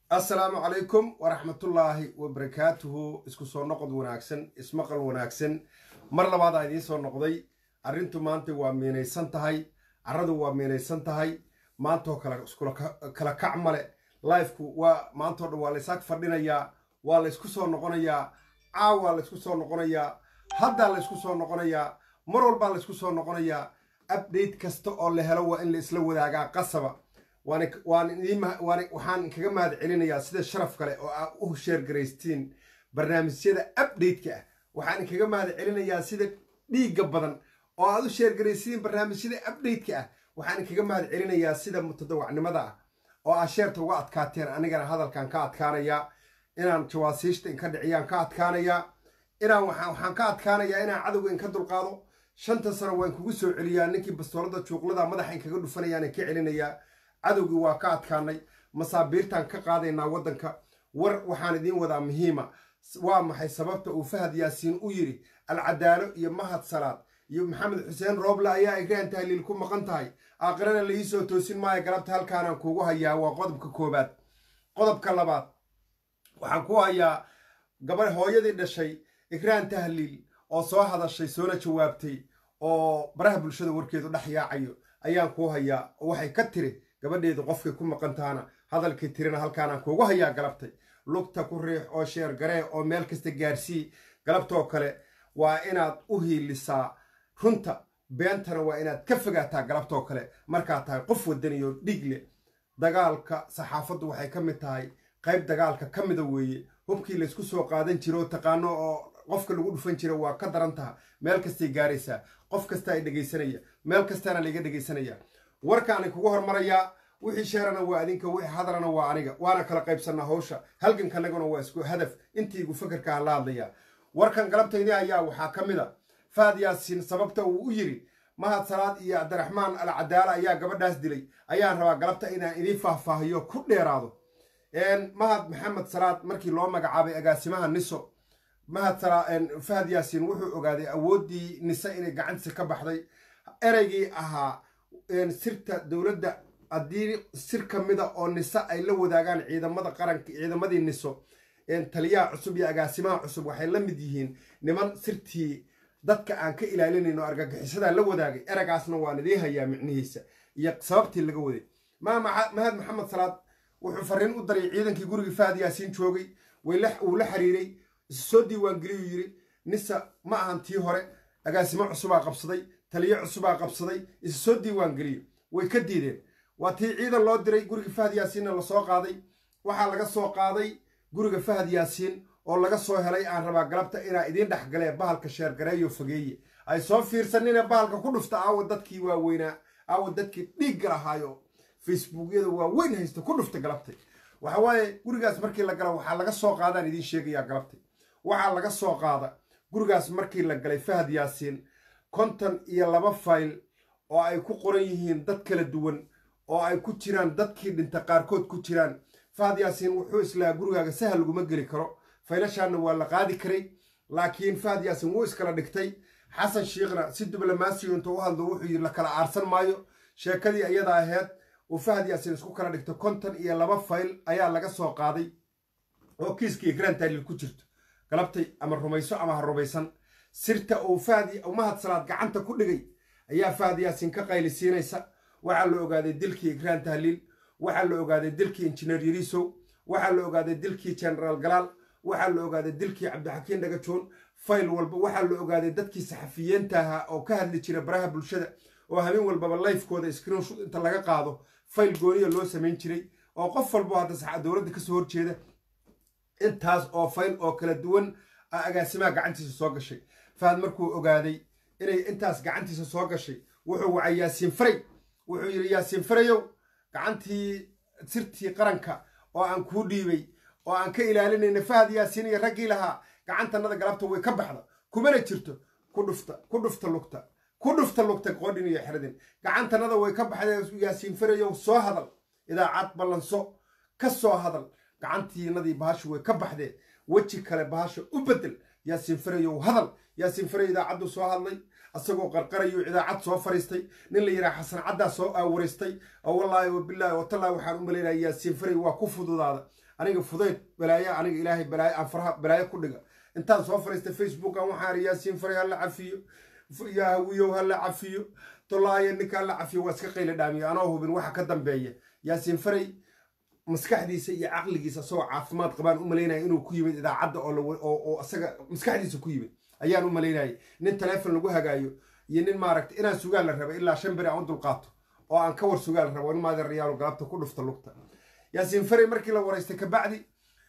assalaamu calaykum waraxmatullaahi wabarakaatuhu isku soo noqod wanaagsan ismaqal wanaagsan mar labaadaa idiin soo noqday arrintu maanta waa miinaysan tahay carradu waa miinaysan tahay maantoo kale iskula kac male lifeku waa maantoo dhan waa laysaag fadhinayaa waa laysku soo noqonayaa caawaa laysku soo noqonayaa haddaa laysku soo noqonayaa mar walbaa laysku soo noqonayaa update kasta oo la helo waa in la isla wadaagaa qasaba waxaan inkaga mahad celinayaa sida sharaf kale oo aa u sheergaraystiin barnaamijyada update-ka ah waxaan inkaga mahad celinayaa sida dhiigga badan oo aad u sheergaraysiin barnaamijyada update-ka ah waxaan inkaga mahad celinayaa sida mutadawacnimada ah oo aa sheerta uga adkaateen anigana hadalkan ka adkaanayaa inaan jawaasiishta inka dhiciyaan ka adkaanayaa inaan waxaan ka adkaanayaa inaan cadowga inka dulqaado shanta sano waan kugu soo celiyaa ninkii bastoolada juuqlada madaxa inkaga dhufanayaan ka celinayaa cadowgii waa ka adkaanay masaabiirtaan ka qaadaynaa waddanka war waxaan idiin wadaa muhiima waa maxay sababta uu fahad yaasiin u yidhi alcadaalo iyo mahad salaad iyo maxamed xuseen rooble ayaa igraan tahliil ku maqan tahay aakhirana la iisoo toosin maayo galabta halkaanaan kuugu hayaa waa qodobka koobaad qodobka labaad waxaan ku hayaa gabadh hooyadii dhashay igraan tahliil oo soo hadashay soona jawaabtay oo baraha bulshada warkeedu dhex yaacayo ayaan kuu hayaa oo waxay ka tiri gabadheedu qofkay ku maqan tahana hadalkii tirina halkaanaan kuugu hayaa galabtay lugta ku riix oo sheer garee oo meel kasta gaarsii galabtoo kale waa inaad u hiilisaa runta beentana waa inaad ka fogaataa galabtoo kale markaad tahay qof wadaniyo dhiigle dagaalka saxaafaddu waxay ka mid tahay qayb dagaalka ka mida weeye hubkii laysku soo qaadan jiro taqaano oo qofka lagu dhufan jira waa ka daran taha meel kastay gaaraysaa qof kasta ay dhegaysanaya meel kastaana layga dhegaysanaya warkaani kugu hormarayaa wixii sheerana waa adinka wixii hadarana waa aniga waana kala qaybsanaa hawsha halgankanaguna waa isku hadaf intiigu fakarkaan la hadlaya warkan galabtaydii ayaa waxaa ka mid a fahad yaasiin sababta uu u yidhi mahad salaad iyo cabdiraxmaan al cadaala ayaa gabadhaas dilay ayaan rabaa galabta inaan idiin faahfaahiyo ku dheeraado mahad maxamed salaad markii loo magacaabay agaasimaha niso mahad fahad yaasiin wuxuu ogaaday awooddii nise inay gacantiisa ka baxday ereygii ahaa sirta dowladda haddii sir ka mida oo nise ay la wadaagaan ciidamada qaranka ciidamadii niso taliyaha cusub iyo agaasimaha cusub waxay la mid yihiin niman sirtii dadka aan ka ilaalinayn oo argagixisadaa la wadaagay eragaasna waan idiin hayaa micnihiisa iyo sababtii laga waday mahad maxamed salaad wuxuu fariin u daray ciidankii gurigii fahad yaasiin joogay uu la xiriiray isu soo diiwaangeliyuu yidhi nisa ma ahan tii hore agaasimo cusubaa qabsaday taliyo cusubaa qabsaday isu soo diiwaangeliyo way ka diideen waa tii ciidan loo diray guriga fahad yaasiinna lasoo qaaday waxaa laga soo qaaday guriga fahad yaasiin oo laga soo helay aan rabaa galabta inaa idiin dhexgalee bahalka sheergareeyo fogeeye ay soo fiirsanine bahalka ku dhufta aawa dadkii waaweynaa aawa dadkii dhiigga lahaayo facebookyada waaweyn haysta ku dhufta galabtay waxa waaye gurigaas markii la galo waxaa laga soo qaadaan idiin sheegayaa galabtay waxaa laga soo qaada gurigaas markii la galay fahad yaasiin konton iyo laba fayl oo ay ku qoran yihiin dad kala duwan oo ay ku jiraan dadkii dhinta qaarkood ku jiraan fahad yaasiin wuxuu islahaa gurigaaga sahal laguma geli karo faylashaanna waa la qaadi karay laakiin fahad yaasiin wuu iskala dhigtay xasan shiikhna si diblomaasiyo intuu u hadlo wuxuu yidhi la kala aarsan maayo sheekadii iyada aheyd uu fahad yaasiin isku kala dhigto konton iyo laba fayl ayaa laga soo qaaday oo kiiskii igraan taaliil ku jirto galabtay ama rumayso ama ha rumaysan sirta uu fahad mahad salaad gacanta ku dhigay ayaa fahad yaasiin ka qaylisiinaysa waxaa la ogaaday dilkii igraan tahliil waxaa la ogaaday dilkii injineer yariisow waxaa la ogaaday dilkii genaraal galaal waxaa la ogaaday dilkii cabdixakiin dhagajoon fayl walba waxaa la ogaaday dadkii saxafiyiinta ahaa oo ka hadli jira baraha bulshada oo habeen walbaba lifekooda screenshot inta laga qaado fayl gooniya loo samayn jiray oo qof walbo hadda dowladda kasoo horjeeda intaas oo fayl oo kala duwan agaasimaha gacantiisa soo gashay fahad markuu ogaaday inay intaas gacantiisa soo gashay wuxuu wacay yaasiin faray wuxuu yidhi yaasiin farayow gacantii sirtii qaranka oo aan kuu dhiibay oo aan ka ilaalinayna fahad yaasiin iyo raggii lahaa gacantanada galabta way ka baxda kumana jirto ku dhufta ku dhufta lugta ku dhufta lugta qoodhin iyo xeradin gacantanada way ka baxdeen yaasiin farayow soo hadal idaacad ballanso ka soo hadal gacantiinadii bahashu way ka baxdeen weji kale bahasha u bedel yaasiin farayow hadal yaasiin faray idaacaddu soo hadlay asagoo qarqarayo idaacad soo fariistay nin la yidhaha xasan caddaa soo aawaraystay oo wallaahi wabilaahi watallaahi waxaan u malaynaya yaasiin faray waa ku fududaada aniga fudayd balaayo aniga ilaahay balaayo aan faraha balaayo ku dhiga intaan soo fariistay facebookan waxaan yaasiin faray hala cafiyo yaa hawiyow hala cafiyo tolaayo ninka hala cafiyo waa iska qayla dhaamiyo anoo hubin waxa ka dambeeya yaasiin faray maskaxdiisa iyo caqligiisa asagoo caafimaad qabaan u malaynaya inuu ku yimid idaacadda oo isaga maskaxdiisa ku yimid ayaan u malaynayay nin taleefon lagu hagaayo iyo nin maaragta inaan sugaal la raba ilaa shan beri aan u dulqaato oo aan ka war sugaal rabo in maadeerayaalo galabta ku dhufta lugta yaasiin faray markii la waraystay kabacdi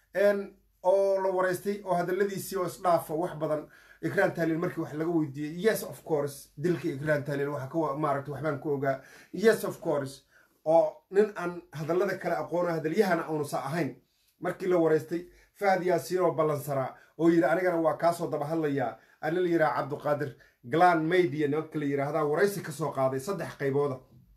oo la waraystay oo hadalladiisii oo isdhaafa wax badan ikraan taaliil markii wax laga weydiiyey yes of course dilka ikraan taaliil waxa ka maaragta waxbaan ku ogaa yes of course oo nin aan hadallada kale aqoono hadalyahana uunusa ahayn markii la waraystay fahad yaasiin oo ballansaraa oo yidhi anigana waa kaasoo daba hadlayaa ana la yidhaha cabduqaadir glan maydia nimanka la yidhaahdaa waraysi ka soo qaaday saddex qaybooda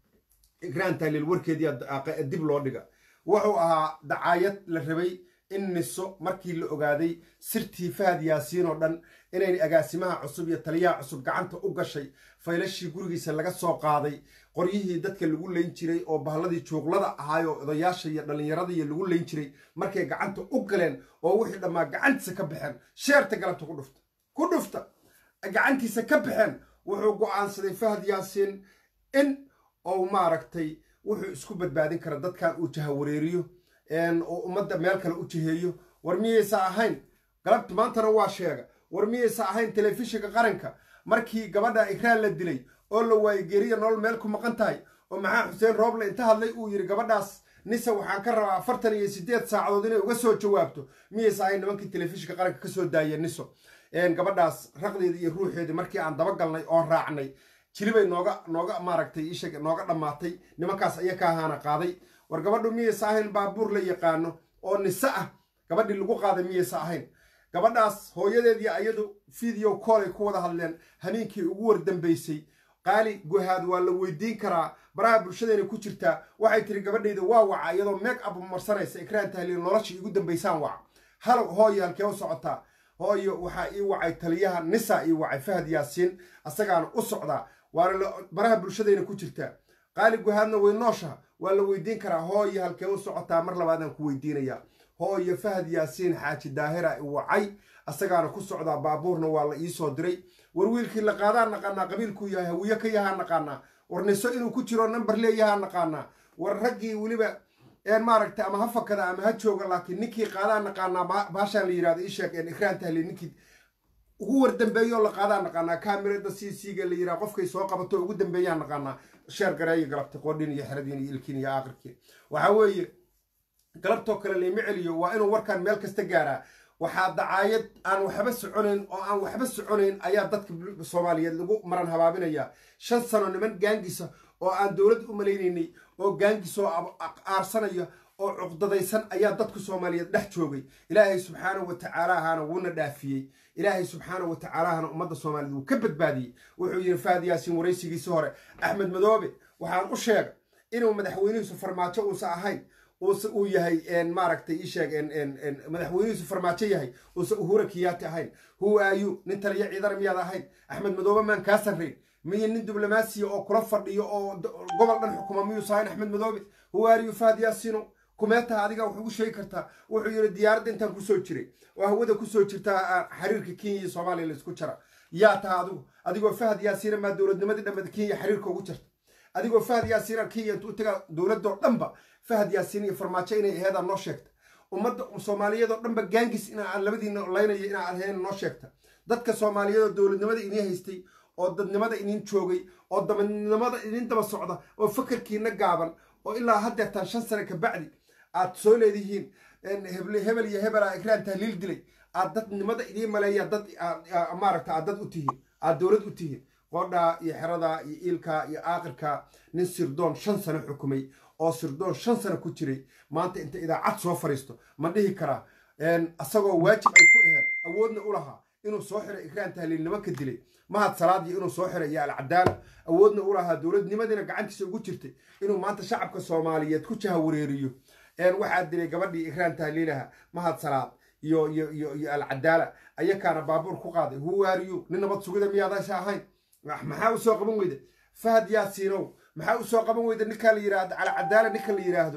ikraan taaliil warkeedii dib loo dhiga wuxuu ahaa dacaayad la rabay in niso markii la ogaaday sirtii fahad yaasiin oo dhan inay agaasimaha cusub iyo taliyaha cusub gacanta u gashay faylashii gurigiisa laga soo qaaday qoryihii dadka lagu layn jiray oo bahladii juuqlada ahaayoo odayaasha iyo dhallinyaradii lagu layn jiray markay gacanta u galeen oo wixii dhammaa gacantiisa ka baxeen sheerta galabta ku dhufta ku dhufta gacantiisa ka baxeen wuxuu go'aansaday fahad yaasiin in uu maaragtay wuxuu isku badbaadin kara dadkan uu jahawareeriyo oo ummadda meel kale u jiheeyo war miyaysa ahayn galabta maantana waa sheega war miyaysa ahayn telefishinka qaranka markii gabadha ikraan la dilay oo la waayey geeriya nolol meel ku maqan tahay oo maxaa xuseen rooble inta hadlay uu yidhi gabadhaas nise waxaan ka rabaa afartan iyo siddeed saacadood inay uga soo jawaabto miyaysa ahayn nimankii telefishinka qaranka ka soo daayeen niso gabadhaas raqdeeda iyo ruuxeedii markii aan dabagalnay oo raacnay jilibay nooga nooga maaragtay ishag nooga dhammaatay nimankaas aya ka ahaana qaaday war gabadhu miyaysa ahayn baabuur la yaqaano oo nise ah gabadhii lagu qaaday miyaysa ahayn gabadhaas hooyadeedii ayadu video koolay ku wada hadleen habeenkii ugu wardambaysay qaali guhaad waa la weydiin karaa baraha bulshadeena ku jirtaa waxay tiri gabadhayda waa waca iyadoo meeg ab marsanaysa ikraan tahliil nolosha igu dambaysaan waca halow hooyo halkee u socotaa hooyo waxaa ii wacay taliyaha nisa ii wacay fahad yaasiin asagaana u socdaa waana baraha bulshadeena ku jirtaa qaali guhaadna way nooshaha waa la weydiin karaa hooyo halkee u socotaa mar labaadaan ku weydiinayaa hooyo fahad yaasiin xaaji daahira i wacay asagaana ku socdaa baabuurna waa la iisoo diray war wiilkii la qaadaan naqaanaa qabiilkuu yahay hawiye ka yahaa naqaanaa war niso inuu ku jiro namber leeyahaa naqaanaa war raggii weliba maaragta ama ha fakada ama ha jooga laakiin ninkii qaadaan naqaanaa baashaan la yirahdo isheeg ikraan tahli ninkii ugu wardambeeyoo la qaadaan naqaanaa kaamirada c c-ga la yiraha qofkay soo qabato ugu dambeeyaan naqaanaa sheer gareeyo galabta qoodhin iyo xeradiin iyo ilkiin iyo aakhirkiin waxaa weeye galabtoo kale layma celiyo waa inuu warkaan meel kasta gaaraa waxaa dacaayad aan waxba soconayn oo aan waxba soconayn ayaa dadka soomaaliyeed lagu maran habaabinayaa shan sano niman gaangisa oo aan dowladda u malaynaynay oo gaangisoo aarsanaya oo cuqdadaysan ayaa dadku soomaaliyeed dhex joogay ilaahay subxaanahu wa tacaala ahaana wuuna dhaafiyey ilaahay subxaanahu wa tacaala ahana ummadda soomaaliyeed wuu ka badbaadiyey wuxuu yidhi faad yaasiin waraysigiisii hore axmed madoobe waxaan u sheega inuu madaxweynihiisu farmaajo uusa ahayn uu yahay maaragtay ii sheeg madaxweynihiisu farmaajo yahay uusa uhura kiyaati ahayn who are you nin taliya ciidana miyaad ahayn axmed madoobe maan kaa sarrayn miyo nin diblomaasiya oo kula fadhiyo oo gobol dhan xukuma miyuusa ahayn axmed madoobe who are you faad yaasiino kumeetaha adiga wax ugu sheegi kartaa wuxuu yidhi diyaaradda intaan kusoo jiray oo hawada kusoo jirtaa xiriirka kenya iyo soomaaliya laisku jara yaa taha adigu adigoo fahad yaasiina maa dowladnimadii dhammeed kenya xiriirka ugu jirta adigoo fahad yaasiina kenya intuu tagaa dowladoo dhanba fahad yaasiin iyo farmaajo inay aheedaa noo sheegta ummadda soomaaliyeedoo dhanba gaangis inaa labadiina laynayo inaa ahayn noo sheegta dadka soomaaliyeedoo dowladnimada idiin haystay oo dadnimada idiin joogay oo dabanimada idiin daba socda oo fakarkiina gaaban oo ilaa haddeertaan shan sane ka bacdi aad soo leedihiin hebel iyo hebela ikraan tahliil dilay aad dadnimada idiin maleeya dad maaragta aad dad u tihiin aad dowlad u tihiin qoodhaa iyo xeradaa iyo iilkaa iyo aaqirka nin sirdoon shan sano xukumay oo sirdoon shan sano ku jiray maanta inta idaacad soo fariisto ma dhihi karaa asagoo waajib ay ku aheed awoodna u lahaa inuu soo xiray ikraan tahliil nimanka dilay mahad salaadii inuu soo xiray iyo alcadaala awoodna u lahaa dowladnimadiina gacantiisa ugu jirtay inuu maanta shacabka soomaaliyeed ku jahawareeriyo waxaa dilay gabadhii ikraan tahliilaha mahad salaad iyo iyo iyo iyo alcadaala ayakaana baabuur ku qaaday huwaariyu nin nabad sugida miyaadasha ahayn maxaa u soo qaban weyda fahad yaasiinow maxaa u soo qaban weyda ninkaa la yidhaahdo alcadaala ninka la yidhaahdo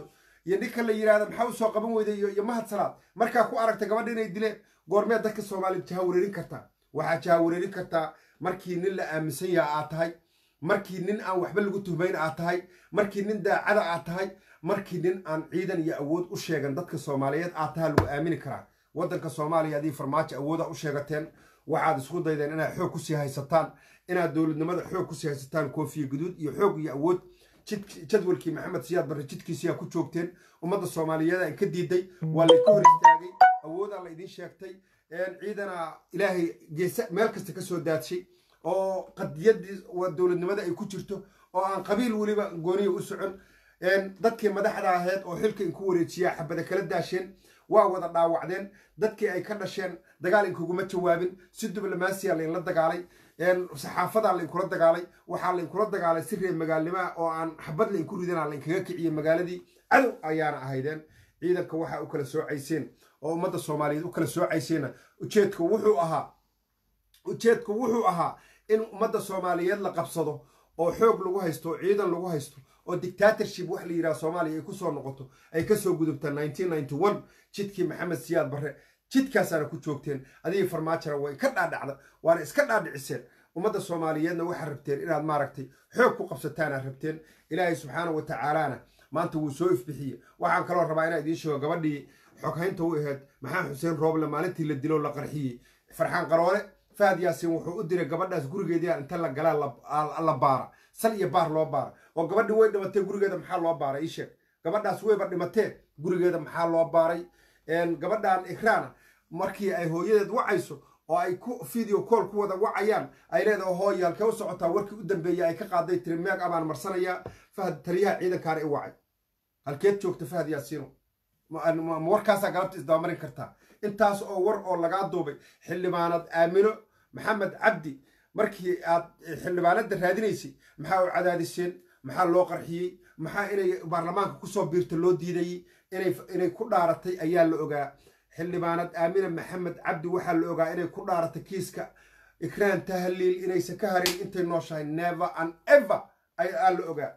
iyo ninka la yidhahda maxaa usoo qaban weyda iyo mahad salaad markaa ku aragta gabadha inay dileen goormeed dadka soomaaliya jahawareerin kartaa waxaa jahawareerin kartaa markii nin la aaminsan yaha aad tahay markii nin aan waxba lagu tuhmayn aad tahay markii nin daacada aad tahay markii nin aan ciidan iyo awood u sheegan dadka soomaaliyeed aad taha lagu aamini karaa waddanka soomaaliya adii farmaajo awooda u sheegateen waxaad isku daydeen inaad xoog kusii haysataan inaad dowladnimada xoog kusii haysataan koofiya guduud iyo xoog iyo awood jadwalkii maxamed siyaad barre jidkiisiyaa ku joogteen ummadda soomaaliyeed in ka diiday waa laydka hor istaagay awoodaa la idiin sheegtay ciidana ilaahay geesa meel kasta ka soo daadshay oo qadiyadii dowladnimada ay ku jirto oo aan qabiil weliba gooniya u socon dadkii madaxda ahayd oo xilka inku wareejiyaa xabada kala daasheen waa wada dhaawacdeen dadkii ay ka dhasheen dagaal inkuguma jawaabin si diblomaasiya laynla dagaalay saxaafadaa lainkula dagaalay waxaa lainkula dagaalay si reer magaalnimaa oo aan xabad lainku ridana lainkaga kiciyey magaaladii cadow ayaana ahaydeen ciidanka waxaa u kala soocayseen oo ummadda soomaaliyeed u kala soocayseenna ujeedku wuxuu ahaa ujeedku wuxuu ahaa in ummadda soomaaliyeed la qabsado oo xoog lagu haysto oo ciidan lagu haysto oo dictatorship wax la yidhaha soomaaliya ay ku soo noqoto ay ka soo gudubta jidkii maxamed siyaad barre jidkaasaana ku joogteen adigii farmaajona way ka dhaadhacda waana iska dhaadhiciseen ummadda soomaaliyeedna waxaad rabteen inaad maaragtay xoog ku qabsataanaad rabteen ilaahay subxaana wa tacaalaana maanta wuu soo ifbixiye waxaan kaloo rabaa inaa idiin sheego gabadhii xoghaynta u ahayd maxamed xuseen rooble maalintii la dilo la qarxiyey farxaan qaroole fahad yaasiin wuxuu u diray gabadhaas gurigeedii inta la galaa la baara sal iyo baar loo baara oo gabadhii way dhimatee gurigeeda maxaa loo baaray ii sheeg gabadhaas wayba dhimatee gurigeeda maxaa loo baaray gabadhan ikraana markii ay hooyadeed wacayso oo ay ku video call ku wada wacayaan ay leedahay hooye halkee u socotaa warkii u dambeeyay ay ka qaaday tiri meeg abaan marsanayaa fahad taliyaha ciidankaana i wacay halkeed joogta fahad yaasiino ma warkaasaa galabta isdabamarin kartaa intaas oo war oo lagaa duubay xildhibaanad aamino maxamed cabdi markii aad xildhibaanada raadinaysay maxaa u cadaadiseen maxaa loo qarxiyey maxaa inay baarlamaanka kusoo biirta loo diidayey inay ku dhaaratay ayaa la ogaa xildhibaanad aamina maxamed cabdi waxaa la ogaa inay ku dhaaratay kiiska ikraan tahliil inaysan ka harin intay nooshahay never and ever ayaa la ogaa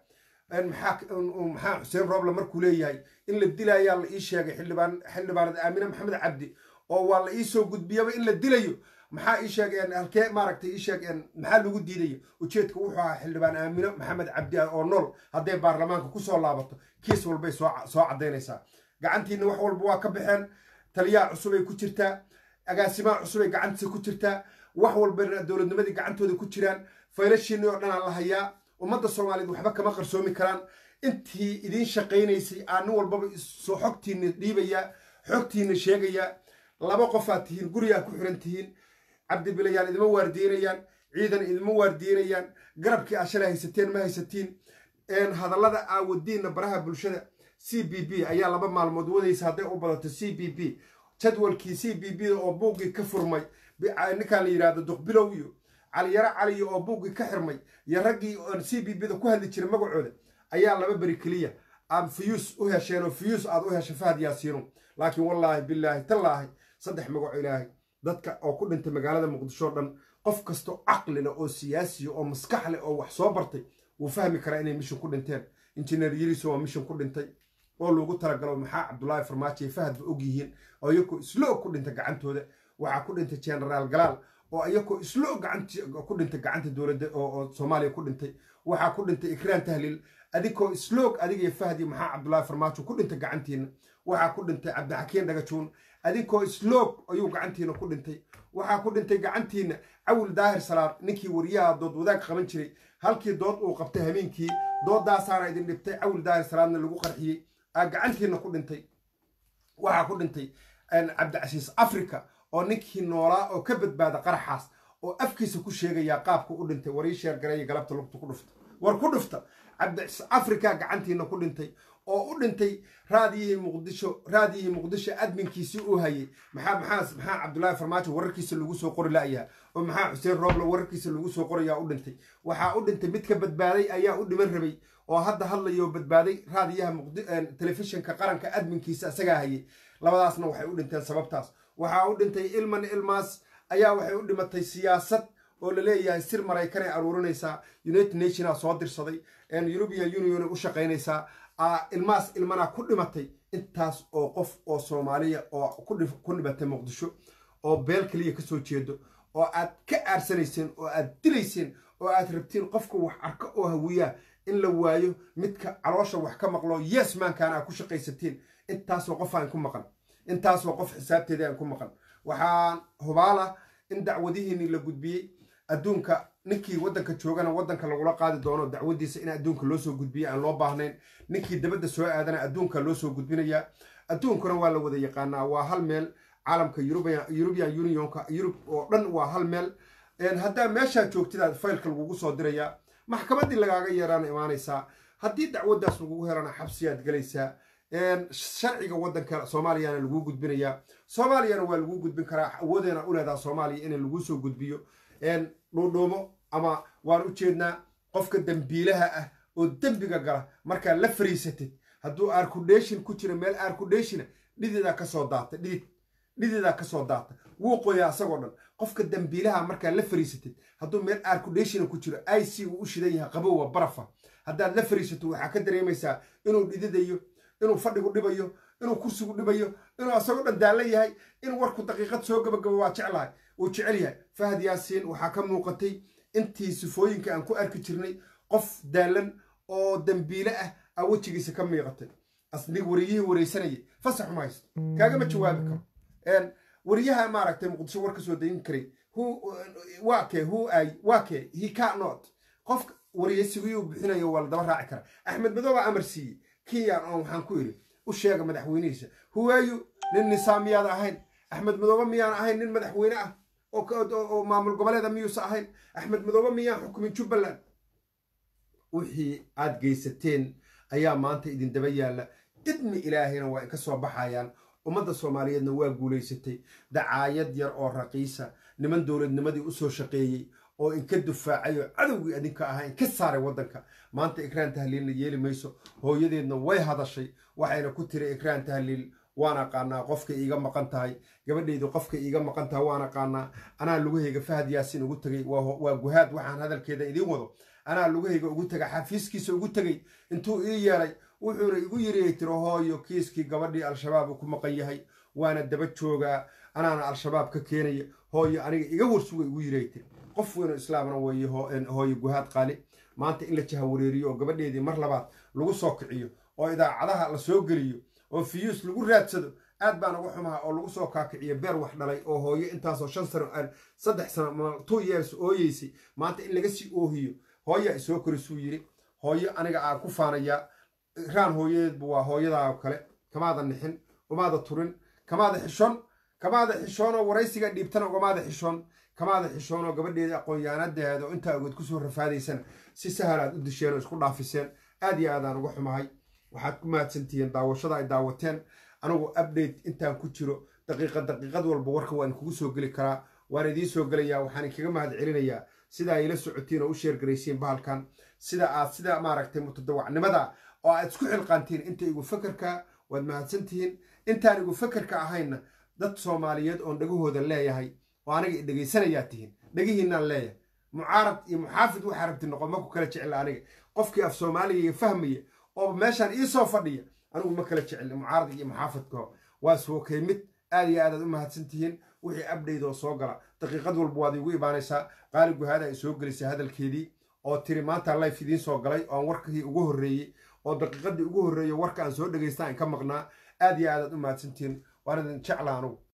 maxaa xuseen rooble markuu leeyahay in la dilayaa la ii sheegay xildhibaanad aamine maxamed cabdi oo waa la ii soo gudbiyaba in la dilayo maxaa ii sheegeen halkee maaragtay ii sheegeen maxaa lagu diidayo ujeedka wuxuu ahaa xildhibaan aamino maxamed cabdi oo nool hadday baarlamaanka kusoo laabato kiis walbay soo caddaynaysaa gacantiina wax walba waa ka baxeen taliyaha cusubay ku jirtaa agaasimaha cusubay gacantiisa ku jirtaa wax walbana dowladnimadii gacantooda ku jiraan faylashiinii oo dhanaa la hayaa ummadda soomaaliyeed waxba kama qarsoomi karaan intii idiin shaqaynaysay aa nin walbaba soo xogtiina dhiibayaa xogtiina sheegayaa laba qofaad tihiin gurigaa ku xiran tihiin cabdibilayaan idima waardiinayaan ciidan idima waardiinayaan garabkii aa shalay haysateen ma haysatiin hadallada aa wadiinna baraha bulshada c b b ayaa laba maalmood wadaysa hadday u badato c b b jadwalkii c b b oo buuggii ka furmay ninkaan la yidhahdo duqbilow iyo caliyaro caliyo oo buuggii ka xirmay iyo raggii oon c b b da ku hadli jiray magacooda ayaa laba beri keliya aad fiyuus u hesheen oo fiyuus aad u hesha fahad yaasiino laakiin wallaahi bilaahi tallaahi saddex magaco ilaahay dadka oo ku dhintay magaalada muqdisho o dhan qof kastoo caqli leh oo siyaasiya oo maskax leh oo wax soo bartay wuu fahmi karaa inay mishan ku dhinteen injineer yiriso waa mishan ku dhintay oo loogu talagalo maxaa cabdulaahi farmaajo iyo fahadba og yihiin oo iyakoo islo og ku dhintay gacantooda waxaa ku dhintay genaraal galaal oo iyakoo islo og ku dhintay gacanta dowladda oo soomaaliya ku dhintay waxaa ku dhintay ikraan tahliil adigoo isloog adigiyo fahdi maxaa cabdulaahi farmaajo ku dhintay gacantiina waxaa ku dhintay cabdixakiin dhagajuun adinkoo isloog ayuu gacantiina ku dhintay waxaa ku dhintay gacantiina cawil daahir salaad ninkii wariyaha dood wadaag qaban jiray halkii dood uu qabtay hameenkii doodaasaana idin dhibtay cawil daahir salaadna lagu qarxiyey aa gacantiina ku dhintay waxaa ku dhintay cabdicasiis africa oo ninkii noolaa oo ka badbaada qaraxaas oo afkiisa ku sheegayaa qaabka u dhintay warii sheergareeya galabta lugta ku dhufta war ku dhufta cabdicasiis africa gacantiina ku dhintay oo u dhintay raadiyihii muqdisho raadiyihii muqdisho adminkiisii uu hayay maxaa maxaa maxaa cabdullaahi farmaajo wararkiisa lagu soo qori la'yaa oo maxaa xuseen rooble wararkiisa lagu soo qorayaa u dhintay waxaa u dhintay mid ka badbaaday ayaa u dhiman rabay oo hadda hadlayoo badbaaday raadiyaha telefishinka qaranka adminkiisa isagaa hayay labadaasna waxay u dhinteen sababtaas waxaa u dhintay ilman ilmaas ayaa waxay u dhimatay siyaasad oo la leeyahay sir maraykanay aruurinaysaa united nationaa soo dirsaday european union u shaqaynaysaa ilmahaas ilmanaa ku dhimatay intaas oo qof oo soomaaliya oo ku dhimatay muqdisho oo beel keliya ka soo jeedo oo aad ka aarsanayseen oo aad dilayseen oo aad rabtiin qofka wax arka oo hawiyaa in la waayo midka caloosha wax ka maqlo yes maankaana aad ku shaqaysatiin intaasoo qof aan ku maqan intaasoo qof xisaabteeda aan ku maqan waxaan hubaala in dacwadihiinii la gudbiyey adduunka ninkii waddanka joogana waddanka lagula qaadi doono dacwadiisa in adduunka loo soo gudbiya aan loo baahnayn ninkii dabadda soo aadana adduunka loo soo gudbinayaa adduunkuna waa la wada yaqaanaa waa hal meel caalamka eurubian unionka yurub oo dhan waa hal meel haddaa meeshaa joogtidaad faylka lagugu soo dirayaa maxkamaddii lagaaga yeeraana imaanaysaa haddii dacwaddaas lagugu helana xabsiyaad gelaysaa sharciga waddanka soomaaliyana laguu gudbinayaa soomaaliyana waa laguu gudbin karaa awoodeena u leedaha soomaaliya in laguu soo gudbiyo dhuudhuumo ama waan u jeednaa qofka dembiilaha ah oo dembiga gala markaad la fariisatid hadduu arkudheshin ku jira meel arkudheshina dhididaa kasoo daata dhidid dhididaa kasoo daata wuu qoyaa isagoo dhan qofka dembiilaha markaad la fariisatid hadduu meel arkudheshina ku jiro i c uu u shidan yahay qabowa barafa haddaad la fariisato waxaa ka dareemaysaa inuu dhididayo inuu fadhigu dhibayo inuu kursigu dhibayo inuu asagoo dhan daallo yahay inuu warku daqiiqad soo gabagabo waa jeclahay uu jecel yahay fahad yaasiin waxaa ka muuqatay intii sifooyinka aan ku arki jirnay qof daalan oo dembiile ah aa wejigiisa ka miiqatay asnig wariyihii wareysanayay fasax uma haysto kaagama jawaabi karo wariyaha maaragtay muqdisho war ka soo dayin karay waa kee who ay waa kee he cannot qofka wariyaysigiyuu bixinayo waa la daba raaci kara axmed madooba amar siiyey kenyan oo waxaan ku idhi u sheega madaxweynihiisa huwaayu nin nisaamiyaad ahayn axmed madoobe miyaan ahayn nin madaxweyne ah oo maamul goboleeda miyuusa ahayn axmed madoobe miyaan xukumin jubbaland wixii aad geysateen ayaa maanta idin daba yaalla idmi ilaahayna waa inka soo baxayaan ummadda soomaaliyeedna waa guulaysatay dacaayad yar oo raqiisa niman dowladnimadii u soo shaqeeyey oo inka dufaacay oo cadowgii adinka ahaa inka saaray waddanka maanta ikraan tahliilna yeeli mayso hooyadeedna way hadashay waxayna ku tiri ikraan tahliil waan aqaanaa qofka iiga maqan tahay gabadhaydu qofka iiga maqan tahay waan aqaanaa anaa lugahayga fahad yaasin ugu tegay waa guhaad waxaan hadalkeeda idiin wado anaa lugahayga ugu tegay xafiiskiisa ugu tegay intuu ii yeelay wuxuuna igu yiriay tiro hooyo kiiskii gabadhii al-shabaab uu ku maqan yahay waana daba joogaa anaana al-shabaab ka keenaya hooyo aniga iga warsuga igu yiriay tiri qof weynoo islaamna weeye hooyo guhaad qaali maanta in la jahawareeriyo oo gabadheedii mar labaad lagu soo kiciyo oo idaacadaha la soo geliyo oo fiyuus lagu raadsado aad baan uga xumaha oo lagu soo kaakiciyo beer wax dhalay oo hooyo intaasoo shan sano saddex sano two years ooyeysay maanta in laga sii oohiyo hooyaa isoo korisuu yiri hooyo aniga aan ku faanayaa raan hooyadeedbu waa hooyadaa kale kamaada nixin umaada turin kamaada xishoon kamaada xishoonoo waraysiga dhiibtana ugamaada xishoon kamaada xishoonoo gabadheeda aqoon-yahanadaheeda oo intaa ogeed kusoo rafaadaysana si sahal aad u disheen oo isku dhaafiseen aad iyo aadaan uga xumahay waxaad ku mahadsantihiin daawashada ay daawateen anigu update intaan ku jiro daqiiqad daqiiqad walba warka waan kugu soo geli karaa waan idiin soo gelayaa waxaan inkaga mahad celinayaa sida ay la socotiin oo u sheergaraysiin bahalkan sida aad sida maaragtay mutadawacnimada oo aad isku xilqaantiin inta igu fakerka waad mahadsantihiin intaan igu fakerka ahayna dad soomaaliyeed oon dhagahooda leeyahay oo aniga i dhegaysanayaa tihiin dhegihiinaan leeyahay mucaarad iyo muxaafid waxaa rabti noqon ma ku kala jecla aniga qofkii af soomaaliga fahmaya oo meeshaan ii soo fadhiya anigu ma kala jecli mucaarad iyo muxaafidka waa sookay mid aad iyo aadaad u mahadsantihiin wixii abdhayd oo soo gala daqiiqad walba waad iigu imaanaysaa qaali guhaada ay soo gelisay hadalkeedii oo tiri maanta life idiin soo galay oo aan warkii ugu horreeyey oo daqiiqadii ugu horreeyey warka aan soo dhegaystaa in ka maqnaa aad iyo aadaad u mahadsantihiin waan idin jecla anugu